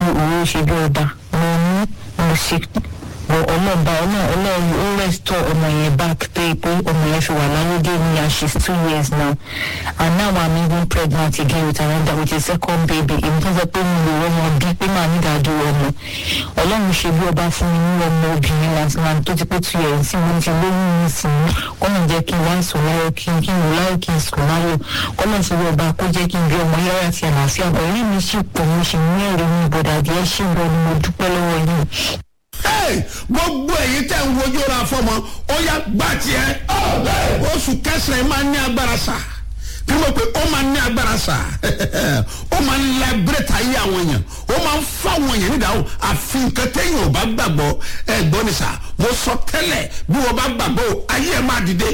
òun ṣe bí ọba mo ní mo ṣe bọ ọlọ́ọ̀bá ọlọ́ọ̀ ó restore ọmọ yẹn back pé pé ọmọ yẹn fi wà láyédè ní and she's two years now and now i'm even pregnant again with another with a second baby èmi tó sọ pé mo lè wọ́n wọn bí pé màá ní ìdádó ọmọ ọlọ́run ṣe bí ọba fún mi ní ọmọ obìnrin láti máa tó ti pé two years sí mo ti lóyún mi sí mi kọ́nà jẹ́ kí n wá sùn láyọ̀ kí n kí n wò láyọ̀ kí n sùn láyọ̀ kọ́nà ṣe bí ọba kó jẹ́ kí n bí ọmọ yára àti àlàáfíà ọ̀rẹ́ mi sì pọ̀ mo sì ní ẹ̀rí mi ìbọ̀dà díẹ̀ ṣì ń bọ̀ ni mo dúpẹ́ lọ́wọ́ yìí Hey, gbogbo èyí tẹ̀ ń wojú ra fọmọ ó yá gbà tiẹ̀ oṣù kẹsàn-án máa ní agbára sá kí ló pé ó máa ní agbára sá ó máa ń labireta ayé àwọn èèyàn ó máa ń fún àwọn èèyàn nídàáwó àfi nǹkan téèyàn ò bá gbàgbọ́ ẹ gbọ́ ni sá mo sọ tẹ́lẹ̀ bí wọ́n bá gbàgbọ́ ayé ẹ̀ máa dìde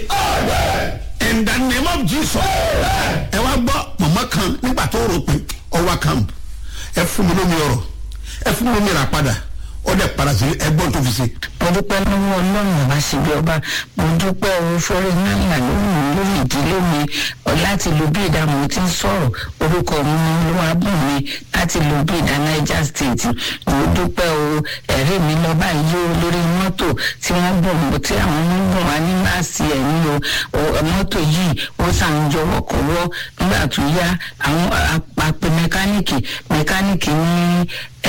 in the name of Jesus ẹ wá gbọ́ mọ̀mọ́ kan nígbà tó rò pé ọwọ́ camp ẹ fún mi lómi ọ̀rọ̀ ẹ fún mi lómi ìrà padà ó dẹ̀ padà sí ẹgbọ́n tó fi ṣe. mo dúpẹ́ lọ́wọ́ ọlọ́run ọba síbi ọba mo dúpẹ́ owó fọ́rẹ́ náírà lórí mi lórí ìdílé mi láti lo bí ìdààmú tí ń sọ̀rọ̀ orúkọ mi ní olúwàbùn mi láti lo bí ìdá niger state mo dúpẹ́ o ẹ̀rí mi lọ́ba yìí o lórí mọ́tò tí wọ́n bọ̀ mọ́ tí àwọn ọmọ bọ̀ wá ní láàsì ẹ̀mí o mọ́tò yìí ó sàn jọ wọ́kọ̀wọ́ nígbà tó yá àwọn àpè mẹkáníìkì mẹkáníìkì ní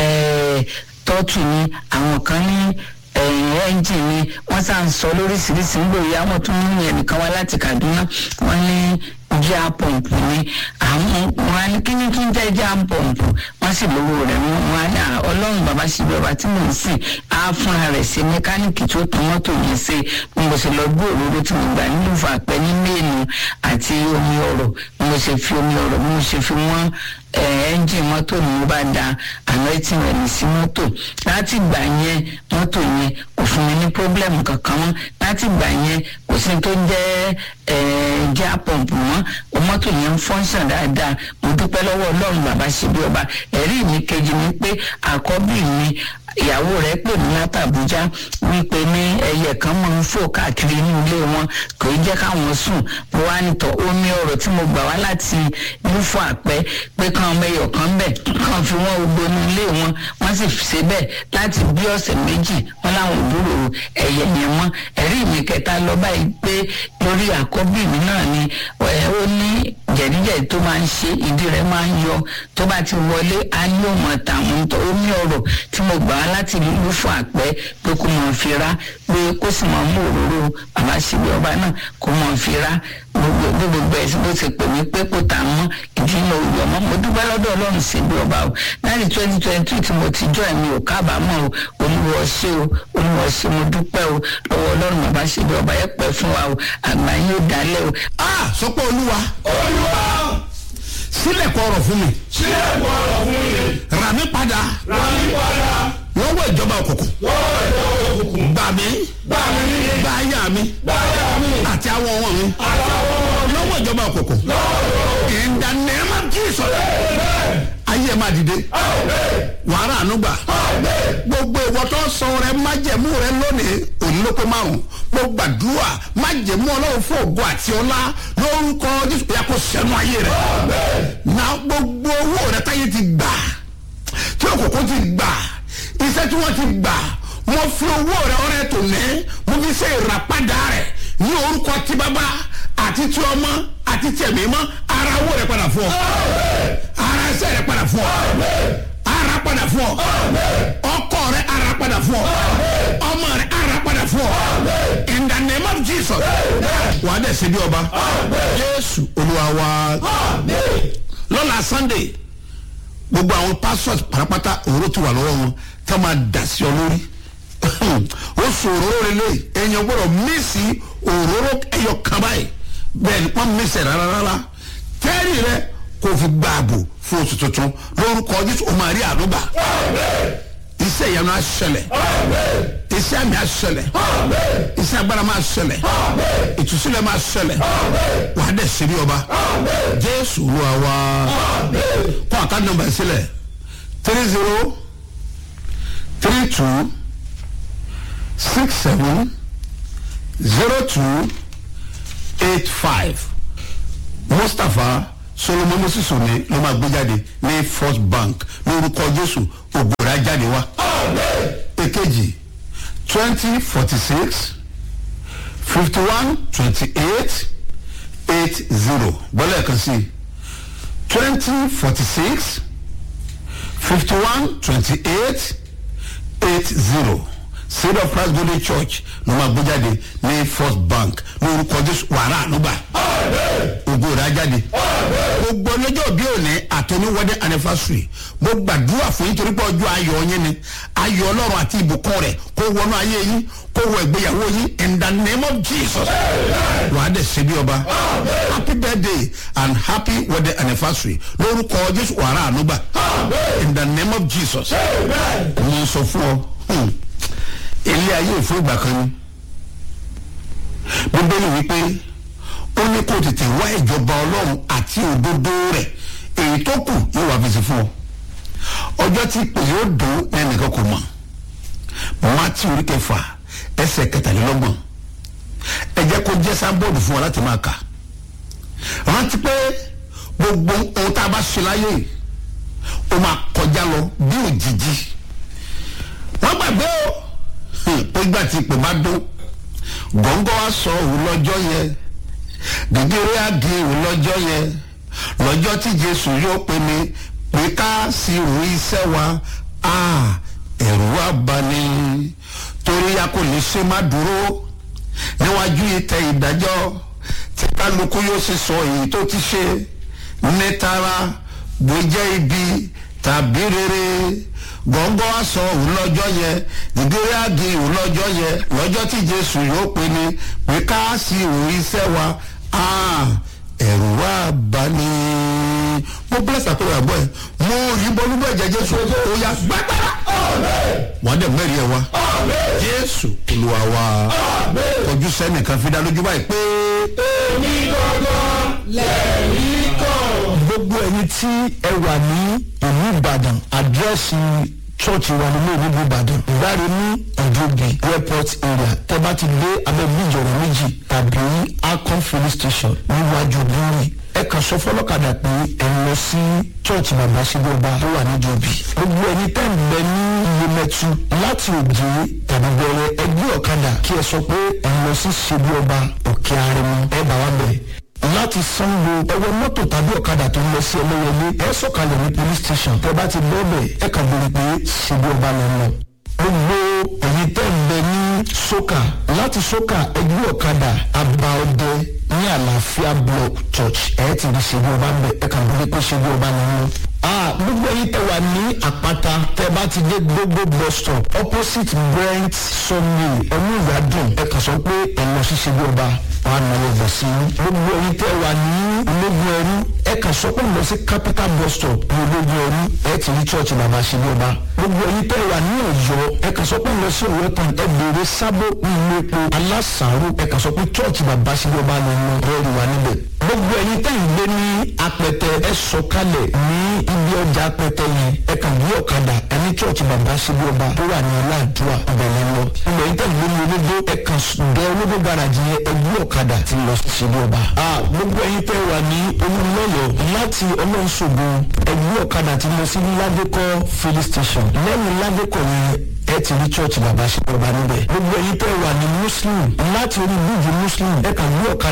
tọ́tù ni àwọn kan ní ẹ́ńjìn ni wọ́n sá ń sọ lóríṣiríṣi ń gbòòyà wọ́n tún ń yẹn nìkan wá láti kaduna wọ́n ní jà pọ̀mpù ni àwọn wọn á ní kí ni kí n jẹ́ jà pọ̀mpù wọ́n sì lówó rẹ̀ wọ́n wọn á ní ọlọ́run bàbá ṣe bí ọba tí mò ń sìn á fúnra rẹ̀ ṣe mẹkáníìkì tó tún mọ́tò yẹn ṣe bí mo ṣe lọ gbé òróró tí mo gbà nínú ìfàpẹ́ ní mẹ́ẹ̀nù àti omi ọ̀rọ̀ bí mo ṣe fi omi ọ̀rọ̀ bí mo ṣe fi wọ́n ẹ́ńjìn mọ́tò ni mo bá da anointing rẹ̀ sí mọ́tò láti gbà yẹn mọ́tò yẹn kò fún mi ní pọ́blẹ́mù kankan mọ́ láti gbà yẹn kò sí tó jẹ́ já pọ̀mpù mọ́ mọ́tò yẹn ń fọ́nṣàn dáadáa mo dúpẹ́ lọ́wọ́ ọlọ́run bàbá ṣe bí ọba ẹ̀rí mi kejì ni pé àkọ́bí mi ìyàwó rẹ̀ pè mí láti àbújá wípé ní ẹyẹ kan máa ń fò káàkiri inú ilé wọn kò í jẹ́ káwọn sùn mo wá nìtọ̀ omi ọ̀rọ̀ tí mo gbà wá láti nífọ̀ àpẹ́ pé kan ọmọ ẹyọ kan bẹ̀ kan fi wọ́n gbogbo inú ilé wọn wọ́n sì ṣe bẹ́ẹ̀ láti bí ọ̀sẹ̀ méjì wọ́n láwọn òbúrò ẹ̀yẹ yẹn mọ́ ẹ̀rí mi kẹta lọ báyìí pé lórí àkọ́bí mi náà ni ó ní jẹ̀díjẹ̀dí tó máa ń ṣe ìdí rẹ̀ máa ń yọ tó bá ti wọlé á ní òmò tàwọn tó omi ọ̀rọ̀ tí mo gbà wá láti lùlù fún àpẹ́ pé kó mọ̀ fi rá pé kó sì mọ̀ mú òróró bàbá síbi ọba náà kó mọ̀ fi rá gbogbo gbogbo ẹ̀ bó ti pè mí pé kó tà mọ́ ìdí náà ò yọ mọ́ mo dúpẹ́ lọ́dọ̀ ọlọ́run síbi ọba o láti twenty twenty two tí mo ti jọ ẹ̀mí ò kábàámọ̀ o olúwa ṣé o olúwa ṣé mo dúpẹ́ o lọ́wọ́ ọlọ́run bàbá síbi ọba ẹ̀ pẹ́ fún wa o àgbà yóò dálẹ̀ o. a sọ pé olúwa olúwa sílẹ̀ kọ ọ̀rọ̀ fún mi sílẹ̀ kọ ọ̀rọ̀ fún mi. rà mí padà rà mí padà. lọ́wọ́ ìjọba òkùnkùn lọ́wọ́ ìjọba òkùnkùn. gbà mí gbà mí. gbà ayá mi gbáyà mi. àti àwọn ọmọ mi àtàwọn ọmọ mi. lọ́wọ́ ìjọba òkùnkùn lọ́wọ́ ìjọba òkùnkùn. in the name of Jesus ayé ẹ̀ máa dìde wàhálà ànúgbà gbogbo ìwọ tó sọ rẹ májẹ̀mú rẹ lónìí òní ló pé márùn mo gbàdúrà májẹ̀mú ọlọ́run fún ògo àti ọlá lórúkọ jésù ya kó sẹ́nu ayé rẹ na gbogbo owó rẹ táyé ti gbà tí òkòkò ti gbà iṣẹ́ tí wọ́n ti gbà mo fi owó rẹ ọrẹ tó ní mo fi ṣe ìràpadà rẹ ní orúkọ tí bàbá àti tí ọmọ àti tí ẹ̀mí mọ́ ara owó rẹ padà fún ọ ara ẹsẹ̀ rẹ padà fún ọ ara padà fún ọ ọkọ rẹ ara padà fún ọ ọmọ rẹ ara padà fún ọ in the name of jesus wàá dẹ̀ ṣe bí ọba jésù olúwa wa lọ́la sunday gbogbo àwọn pastors parapata òróró ti wà lọ́wọ́ wọn tá máa dà sí ọ lórí ó sọ òróró relé èèyàn gbọ́dọ̀ mísì òróró ẹyọ kan báyìí bẹ́ẹ̀ ni wọ́n mísì rárá rárá tẹ́rì rẹ kò fi gba ààbò fún oṣù tuntun lórúkọ jésù o máa rí àdúgbà iṣẹ́ ìyanu á ṣẹlẹ̀ iṣẹ́ àmì á ṣẹlẹ̀ iṣẹ́ agbára máa ṣẹlẹ̀ ìtúsílẹ̀ máa ṣẹlẹ̀ wàá dẹ̀ sírí ọba jésù olúwa wa kọ́ àká nọmba sílẹ̀ three zero three two six seven zero two eight five mustapha solomon moses òní ló máa gbé jáde ní first bank lórúkọ jésù ògbóra jáde wá. èkejì twenty forty six fifty one twenty eight eight zero bọ́lá ẹ̀kan sí twenty forty six fifty one twenty eight eight zero seed of christ golden church ló máa gbé jáde ní first bank lórúkọ jésù wàrà ànúgbà ògo rà jáde gbogbo ọlọ́jọ́ bí òní àtọ́ní wedding anniversary mo gbàdúrà fún yín torí pé ọjọ́ ayọ̀ yín ni ayọ̀ ọlọ́run àti ìbùkún rẹ̀ kó wọnú ayé yín kó wọ ìgbéyàwó yín in the name of jesus wàá dẹ̀ ṣe bí ọba happy birthday and happy wedding anniversary lórúkọ jésù wàrà ànúgbà in the name of jesus mo sọ fún ọ hmm, ilé ayé ìfún ìgbà kan ni bíbélì wípé ó ní kó tètè wá ìjọba ọlọ́run àti òdodo rẹ̀ èyí tó kù yóò wá fèsì fún ọ ọjọ́ tí pè yóò dùn ẹnìkan kò mọ̀ mátí orí kẹfà ẹsẹ̀ kẹtàlélọ́gbọ̀n ẹ jẹ́ kó jẹ́ sábọ́ọ̀dù fún ọ láti máa kà rántí pé gbogbo ohun tá a bá ṣe láyé yìí ó máa kọjá lọ bí òjijì wọ́n gbàgbé o pé ìgbà tí ìpè bá dún gọ́ngọ́ wa sọ òun lọ́jọ́ yẹn gègéré àgé òun lọ́jọ́ yẹn lọ́jọ́ tí jésù yóò pè mí pé ká sí òun iṣẹ́ wa ẹ̀rù wa bá ní torí a kò lè ṣe má dúró níwájú ìtẹ̀ ìdájọ́ tí kálukú yóò sì sọ èyí tó ti ṣe ní tara bó jẹ́ ibi tàbí rere gọ́ngọ́ á sọ òun lọ́jọ́ yẹn ìdílé àgé òun lọ́jọ́ yẹn lọ́jọ́ tí jésù yóò pe ni pé ká sí òun iṣẹ́ wa ẹ̀rù wa bá ní. mo bless àpẹẹrẹ àgbọ̀ ẹ̀ mo rí bọ́lúbọ̀ ẹ̀jẹ̀ jésù ó yá gbàgbára wọ́n dẹ̀ mẹ́rin ẹ̀ wá jésù olúwa wa ojú sẹ́nìkan fi dá lójú báyìí pé. èmi gangan lẹ́rìí kan. gbogbo ẹyin tí ẹ wà ní ìlú ìbàdàn àdírẹ́sì church wa nínú ìlú ìbàdàn ìbáre ní ìdóbi airport area tẹ bá ti dé abẹ́ bíjì ọ̀rọ̀ méjì tàbí akon filling station níwájú búrì ẹ kàn sọ fọlọ́kadà pé ẹ ń lọ sí church bàbá ṣẹ́gbọ́ba tó wà ní ìdóbi gbogbo ẹyin tẹ́ ń bẹ ní iyemẹtu láti òjì tàbí bẹ̀rẹ̀ ẹgbẹ́ ọ̀kadà kí ẹ sọ pé ẹ ń lọ sí ṣẹ́gbọ́ba òkè arẹmọ ẹ bá wa bẹ̀rẹ̀ láti sanwó ẹwọ mọ́tò tàbí ọ̀kadà tó ń lọ sí ẹlẹ́yẹlé ẹ sọ̀kalẹ̀ ní police station tẹ bá ti lọ́ọ̀bẹ̀ ẹ kàn béèrè pé ṣèbí ọba lọ lọ. gbogbo ẹ̀yin tẹ́ ń bẹ ní soka láti soka ẹgbẹ́ ọ̀kadà àbá ọdẹ ní àlàáfíà block church ẹ ti rí ṣèbí ọba ń bẹ ẹ kàn béèrè pé ṣèbí ọba lọ lọ. gbogbo ẹ̀yin tẹ́ wà ní àpáta tẹ́ bá ti dé gbogbo bus stop opposite brent sunday ẹnu ìyádùn ẹ kàn sọ pé ẹ lọ sí ṣèbí ọba wọn nà ló bọ̀ sí i. gbogbo ẹyin tẹ wà ní ológun ẹrú ẹ kà sọ pé lọ sí capital bus stop ní ológun ẹrú ẹ ti rí church bàbá ṣe ní ọba. gbogbo ẹyin tẹ wà ní ọ̀yọ́ ẹ kà sọ pé lọ sí ọ̀yọ́ tán ẹ béèrè sábó ní ilé epo alásàárò ẹ kà sọ pé church bàbá ṣe ní ọba lọ lọ rẹ́ẹ̀rì wà níbẹ̀. gbogbo ẹyin tẹ ń gbé ní apẹtẹ ẹ sọ kalẹ̀ ní ibi ọjà apẹtẹ yẹn ẹ kà gbé ọ̀kadà ẹ ní church bàbá ṣe ní ọba tó wà ní ọláàdúrà ìbẹ̀lẹ̀ lọ. gbogbo ẹyin tẹ ń gbé ní olódó ẹ kà dẹ olódó garage yẹn ẹ gbé ọ̀kadà ti lọ sí ilé ọba. gbogbo ẹyin tẹ wà ní olúmọ̀lọ́ láti ọlọ́nṣogbo ẹgbẹ́ ọ̀kadà ti lọ sí ládékọ́ filling station lẹ́yìn ládékọ́ yẹn ẹ ti rí church bàbá ṣe ọba níbẹ̀. gbogbo ẹyin tẹ wà ní muslim láti orí bíjì muslim ẹ kàn ní ọ̀kadà